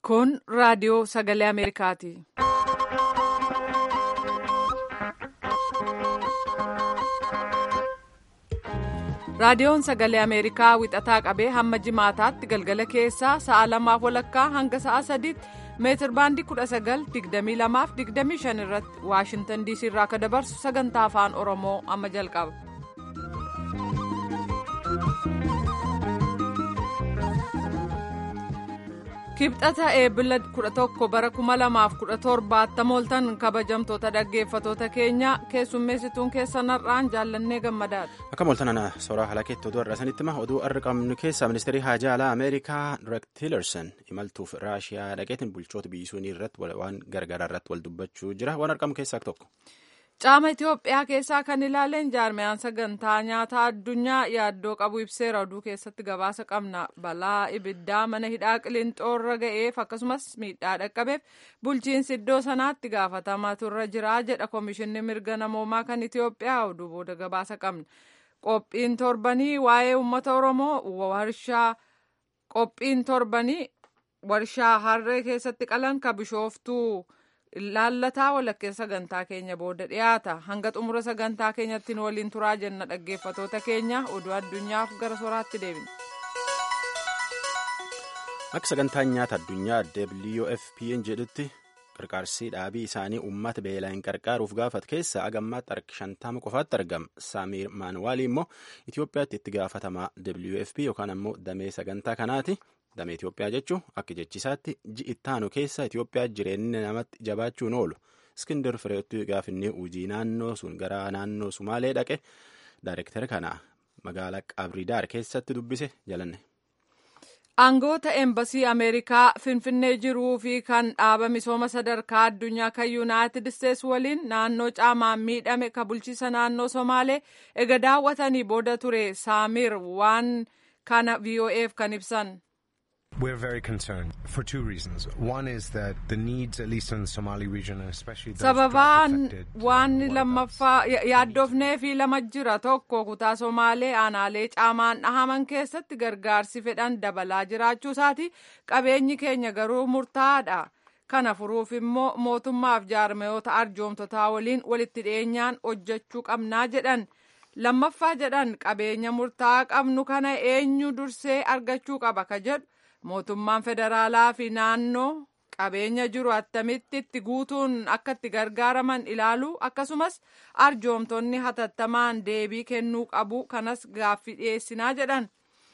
Kun raadiyoo sagalee Ameerikaati. Raadiyoon sagalee Ameerikaa wixataa qabee hamma jimaataatti galgala keessaa sa'a lamaaf walakkaa hanga sa'a sadiitti meetir baandii 19:22-25 irratti Waashintan DC irraa akka dabarsu sagantaa afaan Oromoo amma jalqaba. Kibxata eebila 11 bara 2017 tamooltan kabajamtoota dhaggeeffatoota keenya keessummeessituun keessan har'aan jaallannee gammadaadha. Akka mooltan ana soraa halakeetti oduu har'a sanitti hima oduu har'a qabnu keessaa ministeerri haajaa alaa Ameerikaa Rex Tillerson imaltuuf Raashiyaa dhaqeetiin bulchoota biyyisuunii irratti waan gargaaraa irratti wal dubbachuu jira waan argamu keessaa tokko. Caama Itoophiyaa keessaa kan ilaaleen jaarmiyaan sagantaa nyaataa addunyaa yaaddoo qabu ibseera oduu keessatti gabaasa qabna balaa ibiddaa mana hidhaa qilinxoorra ga'eef akkasumas miidhaa dhaqqabeef bulchiinsi iddoo sanaatti gaafatamaa turre jira jedha komishinni mirga namoomaa kan Itoophiyaa oduu booda gabaasa qabna qophiin torbanii waa'ee uummata oromoo warshaa qophiin torbanii warshaa harree keessatti qalan ka bishooftuu. Ilaallataa walakkeessa sagantaa keenya booda dhiyaata hanga xumura sagantaa keenyatti nu waliin turaa jenna dhaggeeffatoota keenya oduu addunyaaf gara soraatti deebina. Akka sagantaan nyaata addunyaa WFP'n jedhutti qarqaarsii dhaabii isaanii uummata beelaan qarqaaruuf gaafate keessa agammaatti harki shantama qofaatti argama. Saamiir Maanuwaalii immoo Itoophiyaatti itti gaafatamaa WFP yookaan ammoo damee sagantaa kanaati. damee Itoophiyaa jechuun akka jechisaatti ji'i ittaanu keessa Itoophiyaa jireenya namatti jabaachuun oolu Iskindar Fireetti gaafinni hojii naannoo sun gara naannoo Sumaalee dhaqe daayirektara kana magaalaa Qabridaar keessatti dubbise jalanne. Aangoota eembasii Ameerikaa Finfinnee jiruu fi kan dhaaba misooma sadarkaa addunyaa kan Yuunaayitid Isteets waliin naannoo caamaan miidhame ka bulchiisa naannoo Somaalee ega daawwatanii booda ture Saamir waan kana VOA'f kan ibsan. We're very concerned for two reasons. One is that the needs, at least in the Somali region, and especially those sababaan affected, waan lammaffaa yaaddofnee fi lama jira tokko kutaa somaalee aanaalee caamaan dhahaman keessatti gargaarsi fedhan dabalaa jiraachuu isaati qabeenyi keenya garuu murtaa'aadha kana furuuf immoo mootummaaf jaarmayoota arjoomtotaa waliin walitti dhiyeenyaan hojjechuu qabnaa jedhan lammaffaa jedhan qabeenya murtaa'aa qabnu kana eenyu dursee argachuu qaba ka jedhu mootummaan federaalaa fi naannoo qabeenya jiru attamitti itti guutuun akka itti gargaaraman ilaaluu akkasumas arjoomtonni hatattamaan deebii kennuu qabu kanas gaaffii dhiyeessinaa jedhan.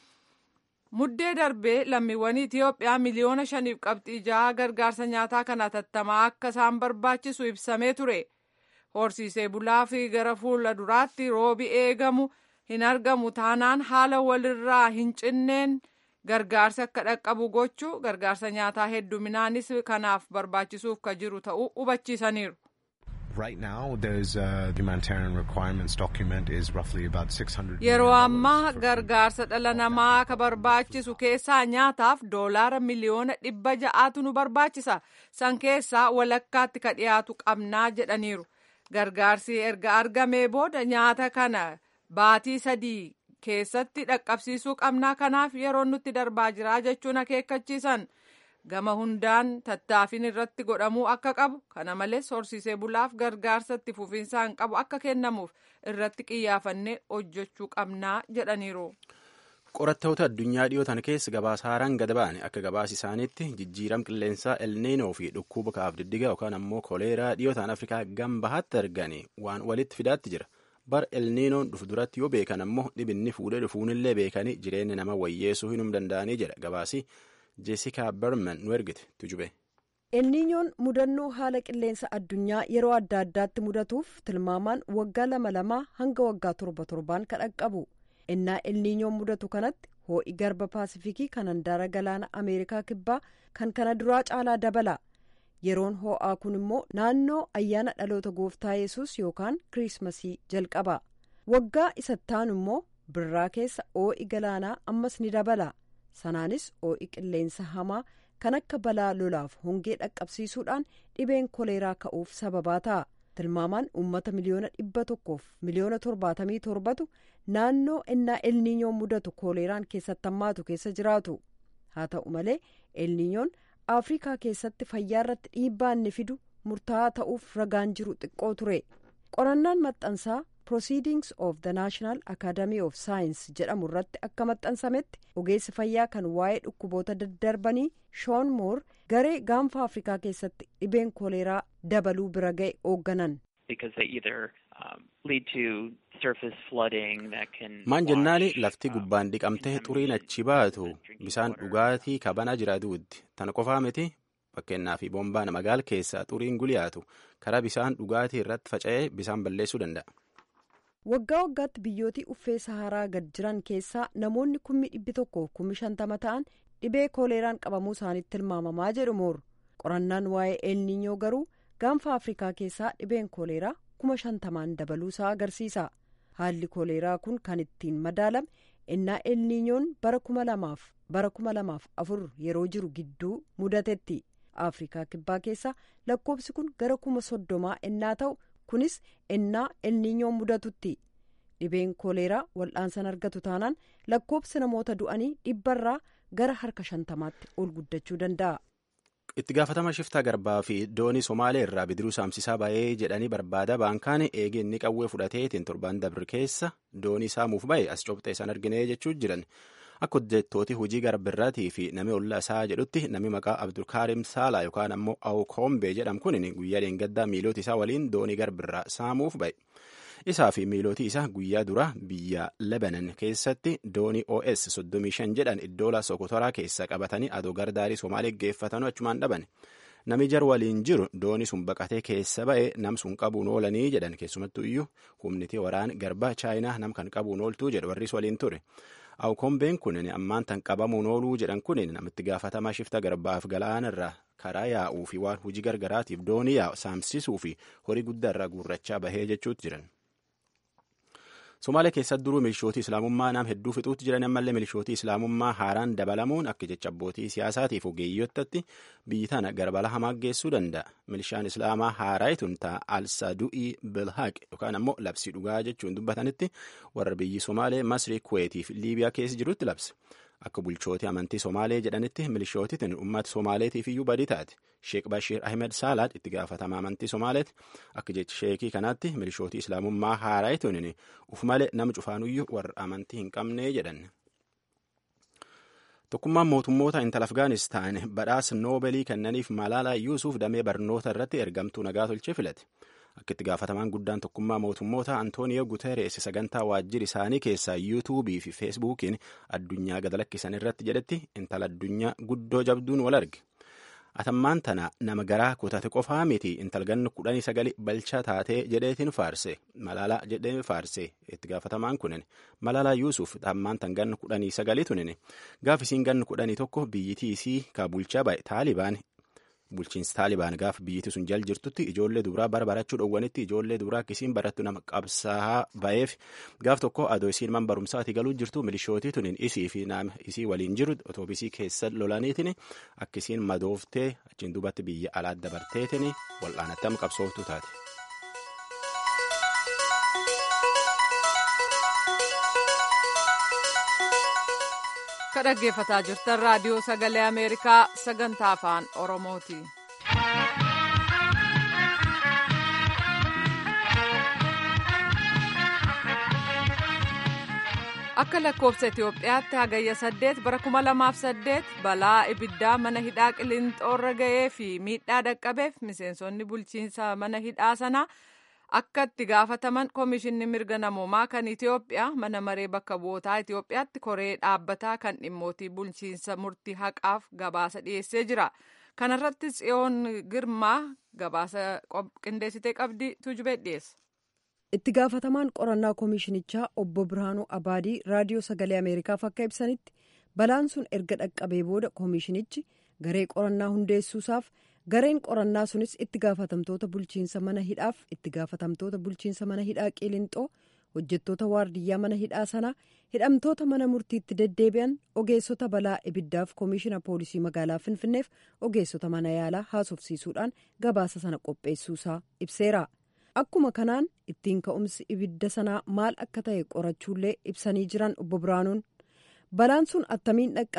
Muddee darbee lammiiwwan Itoophiyaa miliyoona shaniif qabxii jaha gargaarsa nyaataa kan hatattamaa akka isaan barbaachisu ibsamee ture. Horsiisee bulaa fi gara fuula duraatti roobi eegamu hin argamu taanaan haala walirraa hin cinneen. gargaarsi akka dhaqqabu gochuu gargaarsa nyaataa hedduminaanis kanaaf barbaachisuuf ka jiru ta'uu hubachiisaniiru. Right now, there's a humanitarian requirements document is roughly about 600 Yeroo ammaa gargaarsa dhala namaa ka barbaachisu keessaa nyaataaf doolaara miliyoona dhibba ja'aatu nu barbaachisa. San keessaa walakkaatti ka dhiyaatu qabnaa jedhaniiru. Gargaarsi erga argamee booda nyaata kana baatii sadii keessatti dhaqqabsiisuu qabnaa kanaaf yeroo nutti darbaa jira jechuun akeekkachiisan gama hundaan tattaaffiin irratti godhamuu akka qabu kana malees horsiisee bulaaf gargaarsa itti fufiinsaan qabu akka kennamuuf irratti qiyyaafannee hojjechuu qabnaa jedhaniiru. qorattoota addunyaa dhiyootan keessa gabaasa haaraan gad ba'an akka gabaasa isaaniitti jijjiirama qilleensaa elniinoo fi dhukkuba kaaf diddiga yookaan ammoo koleeraa dhiyootaan afrikaa gambahaatti arganii waan walitti fidaatti jira. bar elniinoon dhufu duratti yoo beekan ammoo dhibinni fuudhee dhufuunillee beekanii jireenya nama wayyeessuu hinum danda'anii jedha gabaasi jeesikaa berman nu ergite tujube. elniinyoon mudannoo haala qilleensa addunyaa yeroo adda addaatti mudatuuf tilmaamaan waggaa lama lamaa hanga waggaa torba torbaan kan dhaqqabu innaa elniinyoon mudatu kanatti hoo'i garba paasifikii kan handaara galaana ameerikaa kibbaa kan kana duraa caalaa dabala. yeroon ho'aa kun immoo naannoo ayyaana dhaloota gooftaa yesus yookaan kiriismasii jalqaba waggaa isattaan immoo birraa keessa hoo'i galaanaa ammas ni dabala sanaanis hoo'i qilleensa hamaa kan akka balaa lolaaf hongee dhaqqabsiisuudhaan dhibeen koleeraa ka'uuf sababaa ta'a tilmaamaan uummata miliyoona dhibba tokkoof miliyoona torbaatamii torbatu naannoo ennaa elniinyoon mudatu koleeraan keessatti hammaatu keessa jiraatu haa ta'u malee elniinyoon afrikaa keessatti fayyaa irratti dhiibbaa inni fidu murtaa'aa ta'uuf ragaan jiru xiqqoo ture qorannaan maxxansaa proceedings of the national academy of science jedhamu irratti akka maxxansametti ogeessi fayyaa kan waa'ee dhukkuboota daddarbanii shoon moor garee gaanfa afrikaa keessatti dhibeen kooleeraa dabaluu bira ga'e hoogganan. maan jennaani lafti gubbaan dhiqamtee xuriin achi baatu bisaan dhugaatii kabana jira duuddi tan qofaa miti fakkeenyaa fi boombaan magaal keessaa xuriin guliyaatu karaa bisaan dhugaatii irratti faca'ee bisaan balleessuu danda'a. waggaa waggaatti biyyootii uffee saharaa gad jiran keessaa namoonni kummi dhibbi tokko kummi shantama ta'an dhibee kooleeraan qabamuu isaaniitti tilmaamamaa jedhu moor qorannaan waa'ee eelniinyoo garuu gaanfa afrikaa keessaa dhibeen kooleeraa kuma shantamaan dabaluu isaa agarsiisa haalli kooleeraa kun kan ittiin madaalame innaa eelniinyoon bara kuma lamaaf bara kuma lamaaf afur yeroo jiru gidduu mudatetti afrikaa kibbaa keessaa lakkoobsi kun gara kuma soddomaa innaa ta'u. kunis innaa elniinyoon mudatutti dhibeen kooleeraa wal'aansan argatu taanaan lakkoobsi namoota du'anii dhibbarraa gara harka shantamaatti ol guddachuu danda'a. itti gaafatama shiftaa garbaa fi doonii somaalee irraa bidiruu saamsisaa ba'ee jedhanii barbaada baankaan eegee inni qawwee fudhateetiin torbaan dabri keessa doonii saamuuf ba'e as cobxee san arginee jechuu jiran akka hojjettooti hojii garbirraatii fi nami ollaa isaa jedhutti nami maqaa abdulkaarim saalaa yookaan ammoo awukoombee jedhamu kun guyyaa dheengaddaa miilooti isaa waliin doonii garbirraa saamuuf ba'e isaa fi miilootii isaa guyyaa dura biyya lebanon keessatti doonii os 35 jedhan iddoola sokotoraa keessa qabatanii adoo gardaarii somaalee geeffatanuu achumaan dhaban nami jar waliin jiru doonii sun baqatee keessa ba'e nam sun qabuun oolanii jedhan keessumattuu iyyuu humniti waraan garba chaayinaa nam kan qabuun ooltuu jedhu warris waliin ture. awukombeen kun ammaan tan qabamuun ooluu jedhan kun namitti gaafatamaa shifta garbaaf galaana irraa karaa yaa'uu fi waan hojii gargaraatiif doonii yaa'u saamsisuu fi horii guddaa irraa guurrachaa bahee jechuutti jiran. Somaalee keessatti duruu milishootii islaamummaa nam hedduu fixuutti jiran ammallee milishootii islaamummaa haaraan dabalamuun akka jecha abbootii siyaasaatiif ogeeyyottatti biyyi tana garbala hamaa geessuu danda'a. Milishaan islaamaa haaraayituun ta'a al-sadu'ii bilhaaq yookaan ammoo labsii dhugaa jechuun dubbatanitti warra biyyi Somaalee Masrii Kuweetiif Liibiyaa keessa jirutti labse. Akka bulchootii amantii Somaalee jedhanitti milishootitiin uummata Somaaleetiif iyyuu badii taate. Sheek Bashiir Ahmed Saalaad itti gaafatama amantii Somaaleeti. Akka jecha sheekii kanaatti milishootii islaamummaa haaraayituun uf malee nama cufaanuyyuu warra amantii hin qabne jedhan. Tokkummaan mootummoota intala Afgaanistaan badhaasa noobelii kennaniif Malaalaa Yuusuf damee barnoota irratti ergamtuu nagaa tolchee filate. Akka itti gaafatamaan guddaan tokkummaa mootummoota Antooniyo Guterees sagantaa waajjira isaanii keessaa yuutuubii fi feesbuukiin addunyaa gad lakkisan irratti jedhetti intala addunyaa guddoo jabduun wal arge. Atammaan tana nama garaa kutate qofaa miti intalganni kudhanii sagali balchaa taatee jedheetiin faarse malaalaa jedhee faarse itti gaafatamaan kunin malaalaa yuusuf atammaan tan ganni kudhanii sagali tunin gaafisiin ganni kudhanii tokko biyyitii isii ka bulchaa ba'e taalibaan bulchiinsi taalibaan gaafa biyyiti sun jal jirtutti ijoollee dubaraa bara barachuu dhowwanitti ijoollee dubaraa akkisiin barattu nama qabsaa'aa ba'eef gaaf tokko adoo isiin man barumsaati galuu jirtu milishootii tunin isii fi nama isii waliin jiru otoobisii keessa lolaniitiin akkisiin madooftee achiin duubatti biyya alaat dabarteetiin wal'aanattam qabsooftu taate. ka dhaggeeffataa jirtan raadiyoo sagalee ameerikaa sagantaa afaan oromooti. akka lakkoofsa itiyoophiyaatti hagayya saddeet bara kuma lamaaf saddeet balaa ibiddaa mana hidhaa qilinxoorra ga'ee fi miidhaa dhaqqabeef miseensonni bulchiinsa mana hidhaa sanaa akka itti gaafataman koomishinni mirga namoomaa kan itiyoophiyaa mana maree bakka bu'ootaa itiyoophiyaatti koree dhaabbataa kan dhimmootii bulchiinsa murtii haqaaf gabaasa dhiyeessee jira kanarratti tsiyoon girmaa gabaasa qindeessitee qabdi tujubee dhiyeessa. itti gaafatamaan qorannaa koomishinichaa obbo birhaanuu abaadii raadiyoo sagalee ameerikaaf akka ibsanitti balaan sun erga dhaqqabee booda koomishinichi garee qorannaa hundeessuusaaf gareen qorannaa sunis itti gaafatamtoota bulchiinsa mana hidhaaf itti gaafatamtoota bulchiinsa mana hidhaa qilinxoo hojjettoota waardiyyaa mana hidhaa sanaa hidhamtoota mana murtiitti deddeebi'an ogeessota balaa ibiddaaf koomishina poolisii magaalaa finfinneef ogeessota mana yaalaa haasofsiisuudhaan gabaasa sana qopheessuusaa ibseera. akkuma kanaan ittiin ka'umsi ibidda sanaa maal akka ta'e qorachuullee ibsanii jiran obbo biraanuun balaan sun attamiin dhaqqabe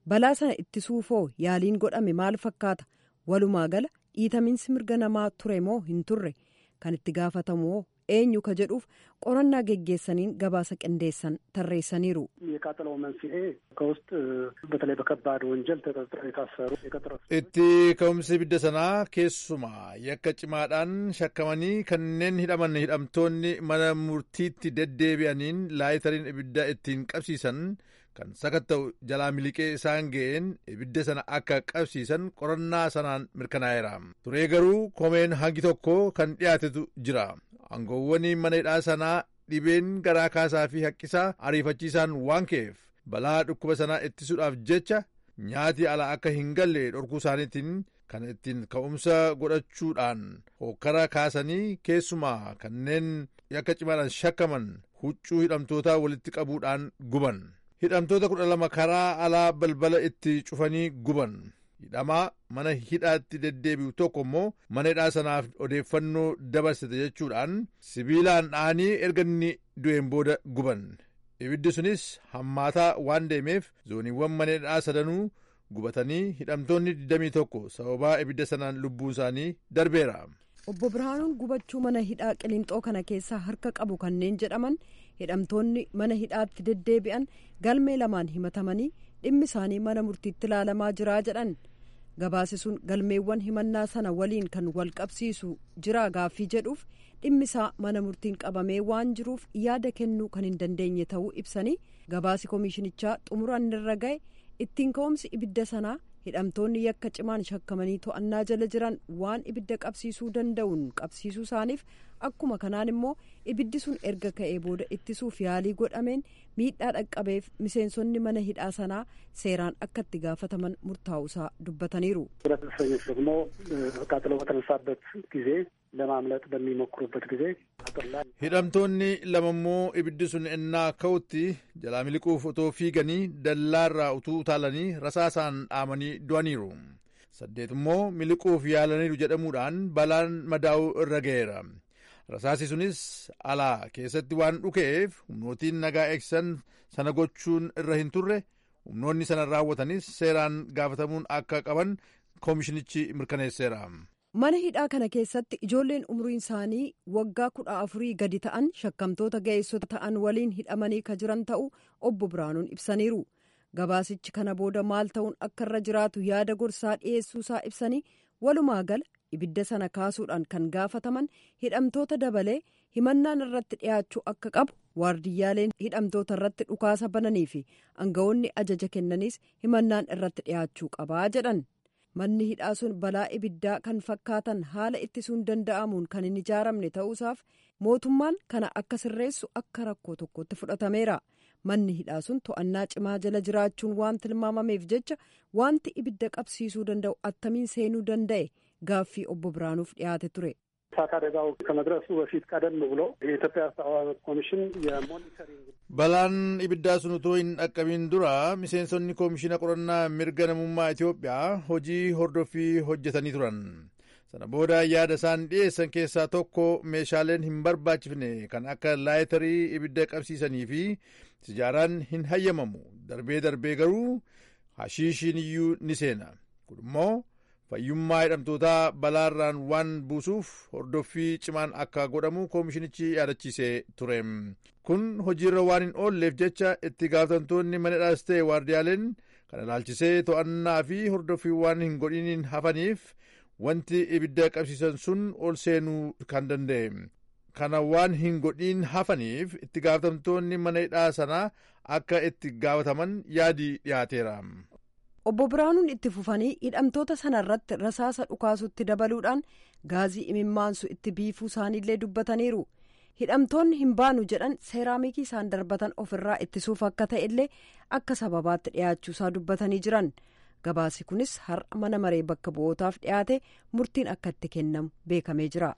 balaa sana ittisuufoo yaaliin godhame maal fakkaata walumaa gala dhiitamiinsi mirga namaa ture moo hin turre kan itti gaafatamu eenyu ka jedhuuf qorannaa geggeessaniin gabaasa qindeessan tarreessaniiru. የቃጠለው መንስኤ ከውስጥ በተለይ በከባድ ወንጀል ተጠርጥረው የታሰሩ itti ka'umsi ibidda sanaa keessumaa yakka cimaadhaan shakkamanii kanneen hidhaman hidhamtoonni mana murtiitti deddeebi'aniin laayitariin ibidda ittiin qabsiisan kan sakatta'u jalaa miliqee isaan ga'een ibidda sana akka qabsiisan qorannaa sanaan mirkanaa'eera turee garuu komeen hangi tokko kan dhiyaatetu jira aangoowwan mana hidhaa sanaa dhibeen garaa kaasaa fi haqqisaa ariifachiisaan waan ka'eef balaa dhukkuba sanaa ittisuudhaaf jecha nyaati ala akka hin galle dhorkuu isaaniitiin kan ittiin ka'umsa godhachuudhaan hokkara kaasanii keessumaa kanneen yakka cimaadhaan shakkaman huccuu hidhamtootaa walitti qabuudhaan guban hidhamtoota kudha lama karaa alaa balbala itti cufanii guban hidhamaa mana hidhaatti deddeebi'u tokko immoo mana hidhaa sanaaf odeeffannoo dabarsite jechuudhaan sibiilaan dha'anii erga inni du'een booda guban ibiddi sunis hammaataa waan deemeef zooniiwwan mana hidhaa sadanuu gubatanii hidhamtoonni 21 sababaa ibidda sanaan lubbuun isaanii darbeera. obbo birhaanuun gubachuu mana hidhaa qilinxoo kana keessaa harka qabu kanneen jedhaman hidhamtoonni mana hidhaatti deddeebi'an galmee lamaan himatamanii dhimmi isaanii mana murtiitti ilaalamaa jiraa jedhan gabaasi sun galmeewwan himannaa sana waliin kan wal qabsiisu jira gaaffii jedhuuf dhimmi isaa mana murtiin qabamee waan jiruuf yaada kennuu kan hin dandeenye ta'uu ibsanii gabaasi koomishinichaa xumuraan irra ga'e ittiin ka'umsi ibidda sanaa hidhamtoonni yakka cimaan shakkamanii to'annaa jala jiran waan ibidda qabsiisuu danda'uun qabsiisuu isaaniif akkuma kanaan immoo ibiddi sun erga ka'ee booda ittisuuf yaalii godhameen miidhaa dhaqqabeef miseensonni mana hidhaa sanaa seeraan akka itti gaafataman murtaa'uusaa dubbataniiru. ሁለት እስረኞች ደግሞ ቃጥሎ በተነሳበት ጊዜ ለማምለጥ በሚሞክሩበት ጊዜ አጥር ላይ hidhamtoonni lama immoo ibiddi sun ennaa ka'utti jalaa miliquuf otoo fiiganii dallaarraa utuu utaalanii rasaasaan dhaamanii du'aniiru saddeet immoo miliquuf yaalaniiru jedhamuudhaan balaan madaa'uu irra ga'eera rasaasi sunis alaa keessatti waan dhukeef humnootiin nagaa eegsisan sana gochuun irra hin turre humnoonni sana raawwatanis seeraan gaafatamuun akka qaban koomishinichi mirkaneesseera. mana hidhaa kana keessatti ijoolleen umriin isaanii waggaa kudha afurii gadi ta'an shakkamtoota ga'eessota ta'an waliin hidhamanii ka jiran ta'uu obbo biraanuun ibsaniiru gabaasichi kana booda maal ta'uun akka irra jiraatu yaada gorsaa dhiyeessuusaa ibsanii walumaa gala ibidda sana kaasuudhaan kan gaafataman hidhamtoota dabalee himannaan irratti dhiyaachuu akka qabu waardiyyaaleen hidhamtoota irratti dhukaasa bananii fi aangawoonni ajaja kennaniis himannaan irratti dhiyaachuu qabaa jedhan. manni hidhaa sun balaa ibiddaa kan fakkaatan haala ittisuun danda'amuun kan hin ijaaramne ta'uusaaf mootummaan kana akka sirreessu akka rakkoo tokkotti fudhatameera manni hidhaa sun to'annaa cimaa jala jiraachuun waan tilmaamameef jecha wanti ibidda qabsiisuu danda'u attamiin seenuu danda'e gaaffii obbo biraanuuf dhiyaate ture. እሳት አደጋው ከመድረሱ በፊት ቀደም ብሎ የኢትዮጵያ ሰብአዊ ኮሚሽን የሞኒተሪንግ balaan ibiddaa sun utuu hin dhaqqabin dura miseensonni koomishina qorannaa mirga namummaa Itoophiyaa hojii hordoffii hojjetanii turan sana booda yaada isaan dhiyeessan keessaa tokko meeshaaleen hin barbaachifne kan akka laayitarii ibidda qabsiisanii fi sijaaraan hin hayyamamu darbee darbee garuu hashiishiin iyyuu ni seena kun immoo fayyummaa hidhamtootaa balaarraan waan buusuuf hordoffii cimaan akka godhamu koomishinichi yaadachiisee ture kun hojiirra waan hin oolleef jecha itti gaafatamtoonni mana hidhaas ta'e waardiyaaleen kana ilaalchisee to'annaa fi hordoffii waan hin godhiniin hafaniif wanti ibidda qabsiisan sun ol seenuu kan danda'e kana waan hin godhin hafaniif itti gaafatamtoonni mana hidhaa sanaa akka itti gaafataman yaadi dhiyaateera. obbo biraanuun itti fufanii hidhamtoota sana irratti rasaasa dhukaasutti dabaluudhaan gaazii imimmaansu itti biifuu isaaniillee dubbataniiru hidhamtoonni hin baanu jedhan seeraamikii isaan darbatan ofirraa ittisuuf akka ta'e illee akka sababaatti dhiyaachuusaa dubbatanii jiran gabaasi kunis har'a mana maree bakka bu'ootaaf dhiyaate murtiin akka itti kennamu beekamee jira.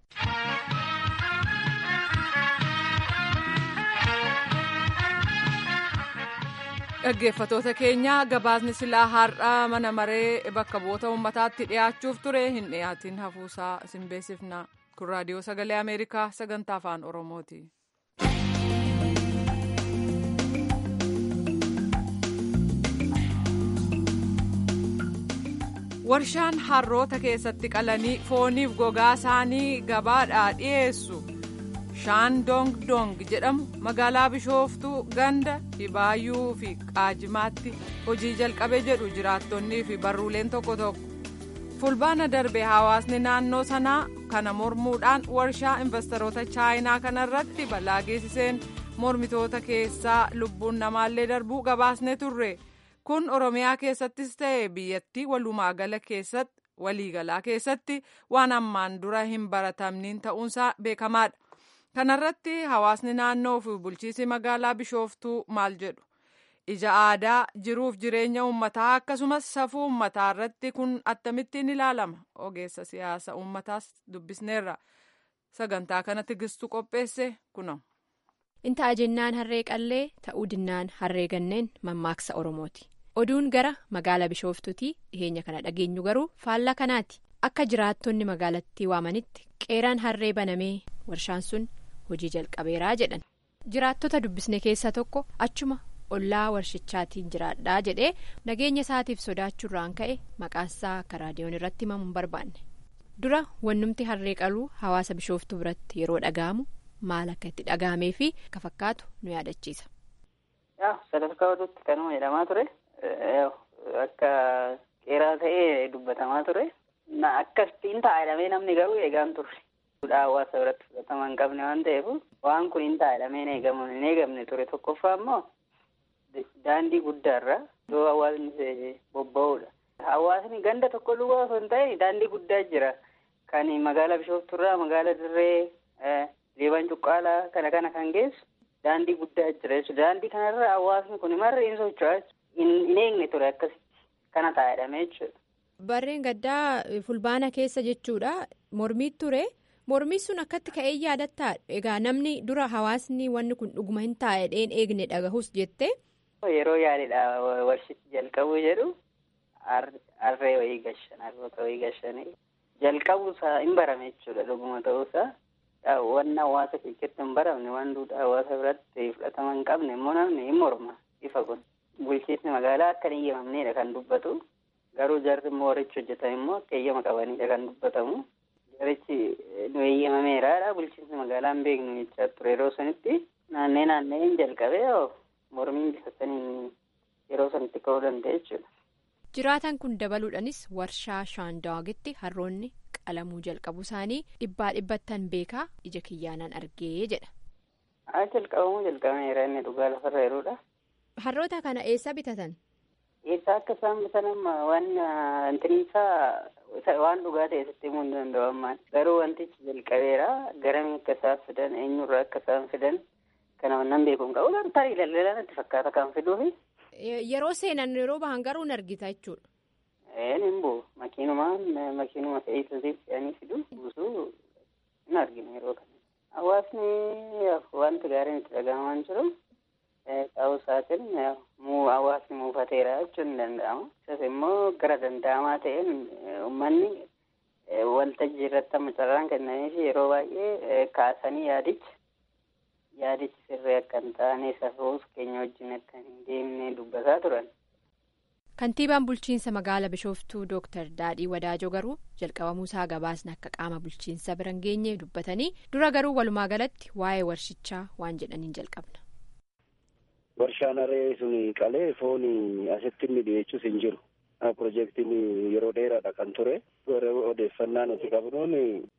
dhaggeeffatoota keenya gabaasni silaa har'a mana maree bakka bu'oota uummataatti dhiyaachuuf ture hin dhiyaatin hafuusaa isin beeksifna kun raadiyoo sagalee ameerikaa sagantaa afaan oromooti. warshaan harroota keessatti qalanii fooniif gogaa isaanii gabaadhaa dhiyeessu shaan dong dong jedhamu magaalaa bishooftuu ganda dhibaayyuu fi qaajimaatti hojii jalqabe jedhu jiraattonnii fi barruuleen tokko tokko fulbaana darbe hawaasni naannoo sanaa kana mormuudhaan warshaa investoroota chaayinaa kanarratti balaa geessiseen mormitoota keessaa lubbuun namaallee darbuu gabaasne turre. kun oromiyaa keessattis ta'e biyyattii walumaagala keessatti waliigalaa keessatti waan ammaan dura hin baratamniin ta'uunsaa beekamaadha kanarratti hawaasni naannoo fi bulchiisi magaalaa bishooftuu maal jedhu ija aadaa jiruuf jireenya uummataa akkasumas safuu uummataa irratti kun akkamittiin ilaalama ogeessa siyaasa uummataas dubbisneerra sagantaa kana tigistuu qopheesse kuno. inta'a jennaan harree qallee ta'uu dinnaan harree ganneen mammaaksa oromooti. oduun gara magaala bishooftuutii dhiheenya kana dhageenyu garuu faallaa kanaati akka jiraattonni magaalattii waamanitti qeeraan harree banamee warshaan sun hojii jalqabeeraa jedhan jiraattota dubbisne keessaa tokko achuma ollaa warshichaatiin jiraadhaa jedhee nageenya isaatiif sodaachuurraan ka'e maqaansaa akka raadiyoon irratti himamu hin barbaanne dura wannumti harree qaluu hawaasa bishooftuu biratti yeroo dhaga'amu maal akka itti dhaga'amee fi akka fakkaatu nu yaadachiisa. sadarkaa oduutti kanuma jedhamaa ture. akka qeeraa ta'ee dubbatamaa ture akkasiin taa'edhamee namni garuu eegaan turre hawaasa biratti fudhatama hin qabne waan ta'eef waan kun hin taa'edhamee hin eegamne ture tokkoffaa immoo daandii guddaarra iddoo hawaasni bobba'uudha. Hawaasni ganda tokko duwwaa osoo hin ta'in daandii guddaa jira kan magaalaa bishooftuurraa magaalaa dirree leebaan cuqqaalaa kana kana kan geessu daandii guddaa jira jechuudha. Daandii kanarra hawaasni kun marri hin socho'aa hin eegne ture akkasitti kana taa'edhame jechuudha. Barreen gaddaa fulbaana keessa jechuudha mormii ture mormii sun akkatti ka'ee yaadattaa egaa namni dura hawaasni wanni kun dhuguma hin taa'edheen eegne dhagahus jettee. Yeroo yaadidha warshichi jalqabuu jedhu harree wayii gashan harroota wayii gashanii jalqabuusaa hin barame jechuudha dhuguma ta'uusaa. Wanna hawaasa keessatti hin baramne waan duudhaa hawaasa biratti fudhatama hin qabne immoo namni hin morma ifa kun. Bulchiinsi magaalaa akka hin eeyyamamnedha kan dubbatu. Garuu jarri immoo warrichi hojjetan immoo akka eeyyama qabanidha kan dubbatamu. Jarichi nu eeyyamameeraadha. Bulchiinsi magaalaa hin beeknu jechaa ture yeroo sanitti naannee naannee hin jalqabee mormiin bifa saniin yeroo sanitti ka'uu danda'a jechuudha. Jiraatan kun dabaluudhaanis warshaa shaandaawagitti harroonni qalamuu jalqabu isaanii dhibbaa dhibbattan beekaa ija kiyyaanaan argee jedha. Haa jalqabamuu jalqabameera inni dhugaa lafarra jiruudha. Harroota kana eessa bitatan? Eessa akka isaan bitan amma waan intiniisaa waan dhugaa ta'e sitti himuu hin danda'u ammaan. Garuu wantichi jalqabeera garamii akka isaan fidan eenyurraa akka isaan fidan kana wannan beeku hin qabu. Tarii daldalaa natti fakkaata kan fiduufi. Yeroo seenan yeroo bahan garuu hin argita jechuudha. Een hin bu'u makiinumaan makiinuma fe'iisuutiin fe'anii fidu buusuu hin argina yeroo kana. Hawaasni wanti gaariin itti dhagahamaa jiru. Ta'uu isaatiin hawaasni muufateera jechuun ni danda'ama. Isas immoo gara danda'amaa ta'een uummanni waltajjii irratti amma carraan kennaniif yeroo baay'ee kaasanii yaadicha yaadichi sirrii akka hin taane safuus keenya wajjin akka hin deemne dubbataa turan. Kantiibaan bulchiinsa magaalaa Bishooftuu Dooktar Daadhii Wadaajoo garuu jalqabamuusaa gabaasni akka qaama bulchiinsa bira hin geenye dubbatanii dura garuu walumaa galatti waa'ee warshichaa waan jedhaniin jalqabna. Warshaan harree sun qalee foon asitti inni dhiyeessus hin jiru. Pirojektiin yeroo dheeraadha kan ture. Odeeffannaa nuti qabnuun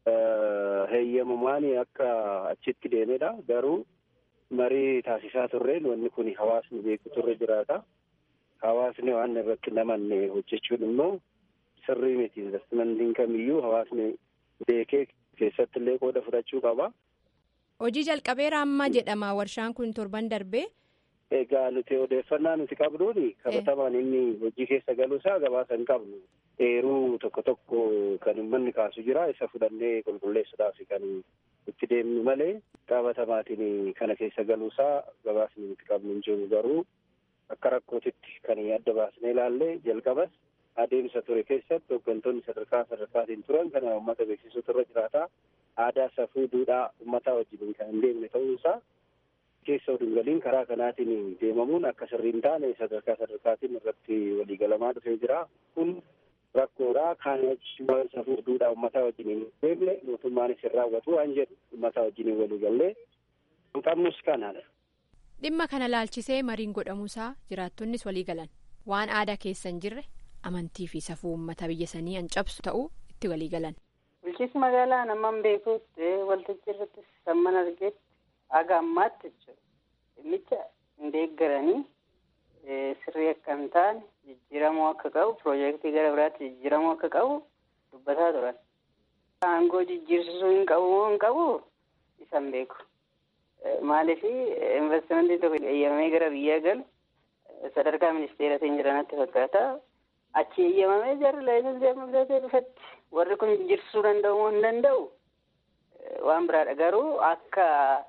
heeyyamamaan akka achitti deemedha. Garuu marii taasisaa turreen wanni kun hawaasni beeku turre jiraata. Hawaasni waan irratti namanne hojjechuun immoo sirrii miti. Investimentiin kamiyyuu hawaasni beekee keessatti illee qooda fudhachuu qaba. Hojii jalqabeera amma jedhama warshaan kun torban darbee. Egaa nuti odeeffannaa nuti qabnuun qabatamaan inni hojii keessa galuusaa gabaasa hin qabnu. Eeruu tokko tokko kan uummanni kaasu jira isa fudhannee qulqulleessuudhaaf kan itti deemnu malee qabatamaatiin kana keessa galuusaa gabaasni nuti qabnu hin jiru garuu akka rakkootitti kan adda baasnee ilaallee jalqabas adeemsa ture keessatti hooggantoonni sadarkaa sadarkaatiin turan kana uummata beeksisuutu irra jiraata. Aadaa safuu duudhaa uummataa wajjin kan hin deemne ta'uusaa. keessa oduu galiin karaa kanaatiin deemamuun akka sirrii hin taane sadarkaa sadarkaatiin irratti waliigalamaa dhufee jira. Kun rakkoodha kaan wajjin safuu duudhaa uummataa wajjin hin deemne mootummaanis hin raawwatu waan jedhu uummataa wajjin walii gallee kan qabnus kanadha. dhimma kana laalchisee mariin godhamuusaa jiraattonnis walii galan waan aadaa keessa hin jirre amantii fi safuu uummata biyya sanii an cabsu ta'uu itti walii galan. bulchiinsi magaalaa namaan beekuutti waltajjii irratti samman argeetti aga ammaatti jechuudha dhimmicha hin deeggaranii sirrii akka hin taane jijjiiramuu akka qabu piroojeektii gara biraatti jijjiiramuu akka qabu dubbataa turan. aangoo jijjiirsisuu hin qabu moo hin qabu isan beeku. maaliif investimentiin tokko eeyyamamee gara biyyaa galu sadarkaa ministeeratiin jiranatti fakkaata achi eeyyamamee jarri laayisensii amma bitatee dhufetti warri kun jijjiirsisuu danda'u moo hin danda'u waan biraadha garuu akka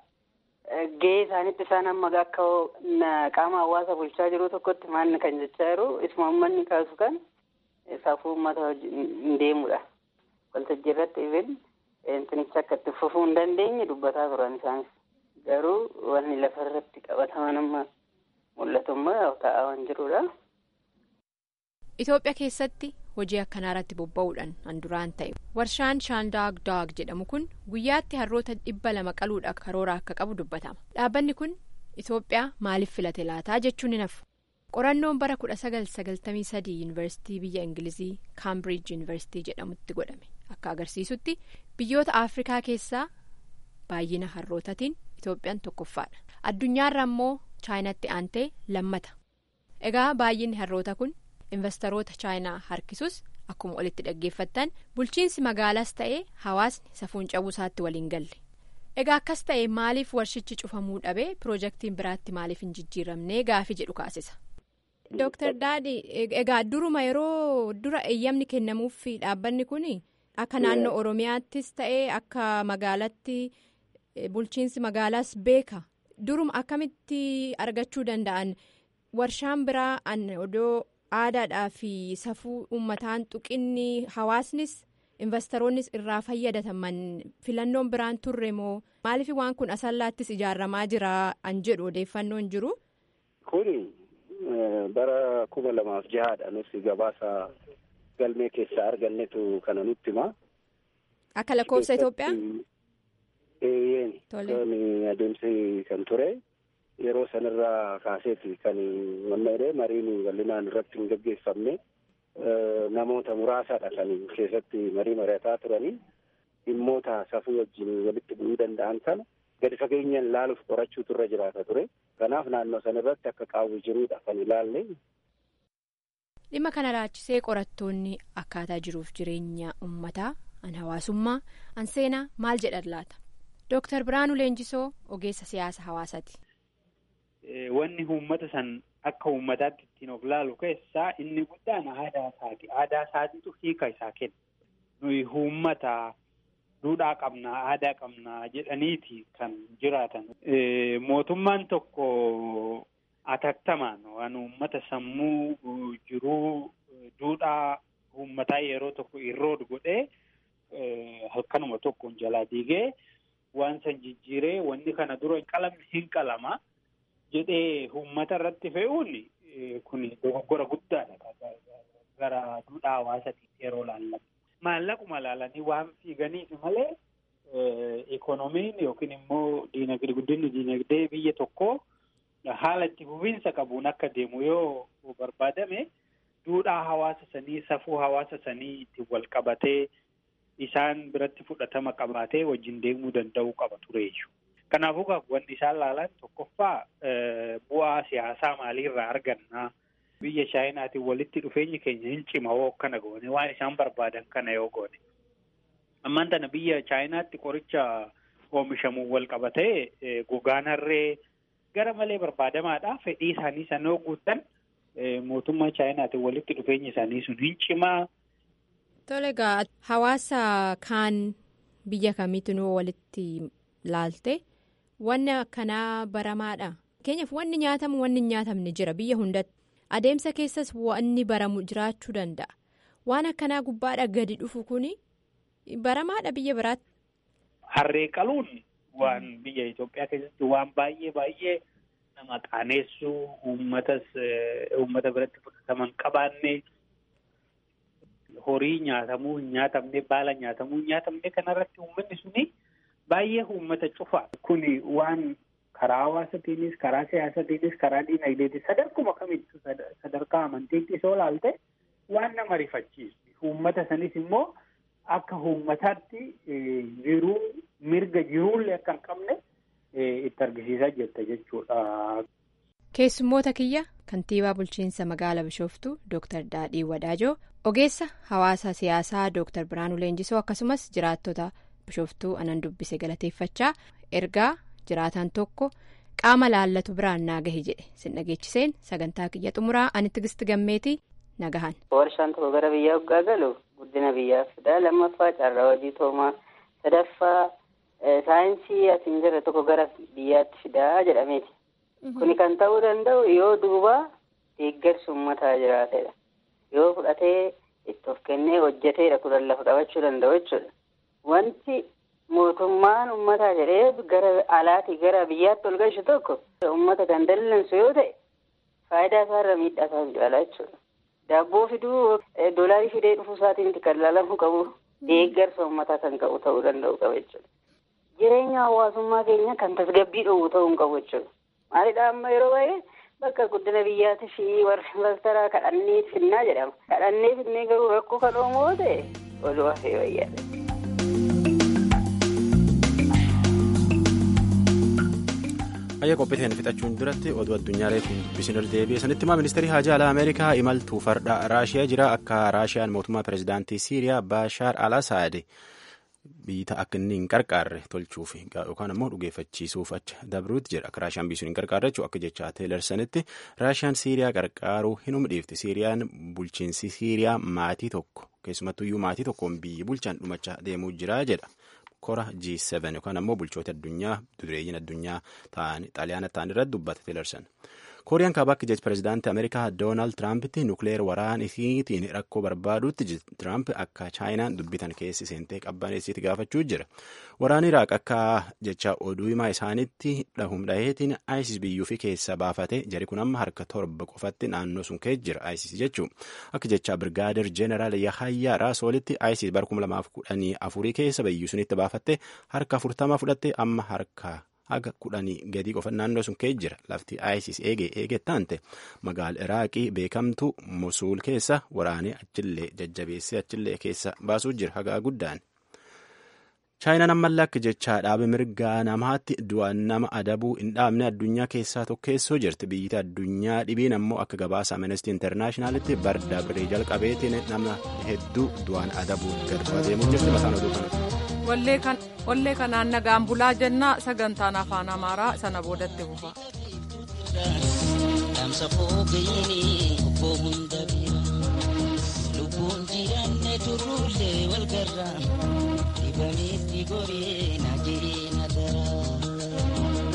gahee isaanitti isaan amma akka qaama hawaasa bulchaa jiru tokkotti maanni kan jechaa jiru isuma uummanni kaasu kan safuu uummata hin deemudha waltajjii irratti ifin intinicha akka itti fufuu hin dandeenye dubbataa turan isaanis. garuu wanni lafa irratti qabataman amma mul'atummaa ta'aa waan jirudha. Itoophiyaa keessatti hojii akkanaa irratti bobba'uudhaan an duraan ta'e warshaan shaandaag daag jedhamu kun guyyaatti harroota dhibba lama qaluudha karoora akka qabu dubbatama dhaabbanni kun Itoophiyaa maaliif filate laataa jechuun ni nafu qorannoon bara kudha sagal sagaltamii sadii yuunivarsiitii biyya ingilizii kaambiriij yuunivarsiitii jedhamutti godhame akka agarsiisutti biyyoota afrikaa keessaa baay'ina harrootatiin. Itoophiyaan tokkoffaadha addunyaarra immoo chaayinaatti aantee lammata egaa baay'inni harroota kun investoroota chaayinaa harkisus akkuma olitti dhaggeeffattan bulchiinsi magaalaas ta'ee hawaasni safuun cabuu isaatti waliin galle egaa akkas ta'e maaliif warshichi cufamuu dhabee piroojeektiin biraatti maaliif hin jijjiiramnee gaafii jedhu kaasisa. Dooktar Daadhi egaa duruma yeroo dura eeyyamni kennamuuf dhaabbanni kun akka naannoo Oromiyaattis ta'ee akka magaalatti. bulchiinsi magaalaas beeka duruma akkamitti argachuu danda'an warshaan biraa an odoo aadaadhaa fi safuu uummataan tuqinni hawaasnis investoroonnis irraa fayyadataman filannoon biraan turre moo maaliif waan kun asallaattis ijaaramaa jira an jedhu odeeffannoon jiru. kun bara kuma lamaaf jahaadha nuti gabaasa galmee keessaa argannetu kana nutti hima. akka lakkoofsa Itoophiyaa. Eeyyeen kan adeemsi kan ture yeroo sanarraa kaaseeti kan mammeedhe mariin bal'inaan irratti hin gaggeeffamne namoota muraasaadha kan keessatti marii mari'ataa turanii dhimmoota safuu wajjin walitti bu'uu danda'an kana gadi fageenyaan laaluuf qorachuu turre jiraata ture kanaaf naannoo sanarratti akka qaawwi jiruudha kan ilaalle. dhimma kana laachisee qorattoonni akkaataa jiruuf jireenya uummataa an hawaasummaa an seenaa maal jedhan laata. Dooktar Biraanuu Leenjisoo ogeessa siyaasa hawaasaati. Wanni uummata san akka uummataatti ittiin of laalu keessaa inni guddaan aadaa isaati. Aadaa isaatiitu hiika isaa kenna. Nuyi uummata duudhaa qabnaa aadaa qabnaa jedhaniiti kan jiraatan. Mootummaan tokko atattamaan waan uummata sammuu jiruu duudhaa uummataa yeroo tokko irrood godhee halkanuma tokkoon jalaa diigee. waan san jijjiiree wanni kana dura qalamni hin qalama jedhee uummata irratti fe'uun kun dogoggora guddaadha gara duudhaa hawaasaatiif yeroo laallamu. Maallaquma laalanii waan fiiganiif malee ikoonomiin yookiin immoo diinagdee guddinni diinagdee biyya tokkoo haala itti fufiinsa qabuun akka deemu yoo barbaadame duudhaa hawaasa sanii safuu hawaasa sanii ittiin wal qabatee. isaan biratti fudhatama qabaatee wajjin deemuu danda'uu qaba tureeyyu. Kanaafuu wanti isaan laalan tokkoffaa bu'aa siyaasaa maaliirraa argannaa biyya chaayinaatiin walitti dhufeenyi keenya hin cima hoo akkana goone waan isaan barbaadan kana yoo goone. Ammaan tana biyya chaayinaatti qoricha oomishamuun wal qabatee gogaan harree gara malee barbaadamaadha. Fedhii isaanii sana yoo guutan mootummaa chaayinaatiin walitti dhufeenyi isaanii sun hin cimaa. Tole egaa hawaasa kaan biyya kamiitinuu walitti laalte wanni akkanaa baramaadha. Fakkeenyaaf wanni nyaatamu wanni hin nyaatamne jira biyya hundatti adeemsa keessas wanni baramu jiraachuu danda'a. Waan akkanaa gubbaadha gadi dhufu kuni baramaadha biyya biraatti. Harree qaluun waan biyya Itoophiyaa keessatti waan baay'ee baay'ee nama qaaneessuu uummatas uummata biratti fudhataman qabaanne. horii nyaatamuu hin nyaatamne baala nyaatamuu hin nyaatamne kanarratti uummanni suni baay'ee uummata cufa kuni waan karaa hawaasatiinis karaa siyaasatiinis karaa diinagdeetis sadarkuma kamittu sadarkaa amantiitti soo laalte waan nama rifachiisu uummata sanis immoo akka uummataatti jiruu mirga jiruullee akka hin qabne itti argisiisaa jirta jechuudha. Keessummoota kiyya kantiibaa bulchiinsa magaala bishooftuu Dr. Daadhii Wadaajoo ogeessa hawaasa siyaasaa Dr. Biraanuu Leenjisoo akkasumas jiraattota bishooftuu anan dubbise galateeffachaa ergaa jiraataan tokko qaama laallatu biraan naa gahe jedhe sin dhageechiseen sagantaa kiyya xumuraa ani tigisti gammeetii nagahan. Warshaan tokko gara biyyaa hoggaa galu guddina biyyaaf fida lammaffaa carraa hojii toomaa sadaffaa saayinsii asiin jirre tokko gara biyyaatti fidaa jedhameeti. Kuni kan ta'uu danda'u yoo duuba deeggarsi uummataa jiraatedha. Yoo fudhatee itti of kennee hojjeteedha kudhan lafa qabachuu danda'u jechuudha. Wanti mootummaan uummataa jedhee gara alaatii gara biyyaatti ol galchu tokko uummata kan dallansu yoo ta'e faayidaa isaarra miidhaa isaa hin caalaa jechuudha. Daabboo fiduu doolaarii fidee dhufuu isaatiin kan ilaalamuu qabu deeggarsa uummataa kan qabu ta'uu danda'u qaba jechuudha. Jireenya hawaasummaa keenya kan tasgabbii dhowwu ta'uu hin qabu jechuudha. Maalidhaa amma yeroo baay'ee bakka guddina biyyaatii fi warri investara kadhannee finnaa jedhama. Kadhannee finnee garuu rakkoo kan oomoo ta'e oduu hafee wayyaadha. Ayya qophiiteen fixachuun duratti oduu addunyaalee kun dubbisanii deebi'e sanitti himaa ministeerri haajaa alaa Ameerikaa imaltuu farda Raashiyaa jira akka Raashiyaan mootummaa pirezidaantii Siiriyaa Baashaar al-Asaad biyya akka inni hin qarqaarre tolchuuf yookaan ammoo dhugeeffachiisuuf acha dabruutti jira akka Raashiyaan biyya sun hin qarqaarre jechuun akka jecha teelersanitti Raashiyaan Siiriyaa qarqaaruu hin humdhiifti Siiriyaan bulchiinsi Siiriyaa maatii tokko keessumattuyyuu maatii tokkoon biyyi bulchan dhumachaa deemuu jira jedha. kora G7 yookaan ammoo bulchoota addunyaa dureeyyiin addunyaa ta'an xaaliyaana ta'an irratti dubbata teelersan. kooriyaan kaabaa akka jecha pirezidaantii ameerikaa doonaald tiraampiti nukleer waraan isiitiin rakkoo barbaaduutti tiraamp akka chaayinaan dubbitan keessi seentee qabbaneessiiti gaafachuu jira waraan iraaq akka jecha oduu himaa isaaniitti dhahumdhaheetiin isis biyyuu fi keessa baafate jari kun amma harka torba qofatti naannoo sun kee jira isis jechuu akka jecha birgaadir jeeneraal yahayyaa raasoolitti isis bara kuma lamaaf kudhanii afurii keessa biyyuu sunitti baafatte harka afurtama fudhatte amma harka haga kudhanii gadii qofa naannoo sun kee jira lafti isis eege eege taante magaala iraaqii beekamtu musuul keessa waraanee achillee jajjabeessee achillee keessa baasuu jira hagaa guddaan. chaayinaan ammallee akka jechaa dhaabe mirgaa namaatti du'aan nama adabuu hin dhaabne addunyaa keessaa tokkeessoo jirti biyyi addunyaa dhibiin ammoo akka gabaasa amnesty internaashinaalitti barda biree jalqabeetiin nama hedduu du'aan adabuun gad deemuu jirti mataan oduu kanatti. wallee kanaan nagaan bulaa jennaa sagantaan afaan amaaraa sana boodatti bufa. lubbuun jiraanne turruullee wal garra dibameetti goree na jiree na dara.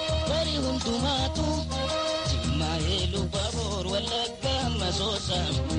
hundumaatu jimmaa eeluu baaboor wallaggaa masoosa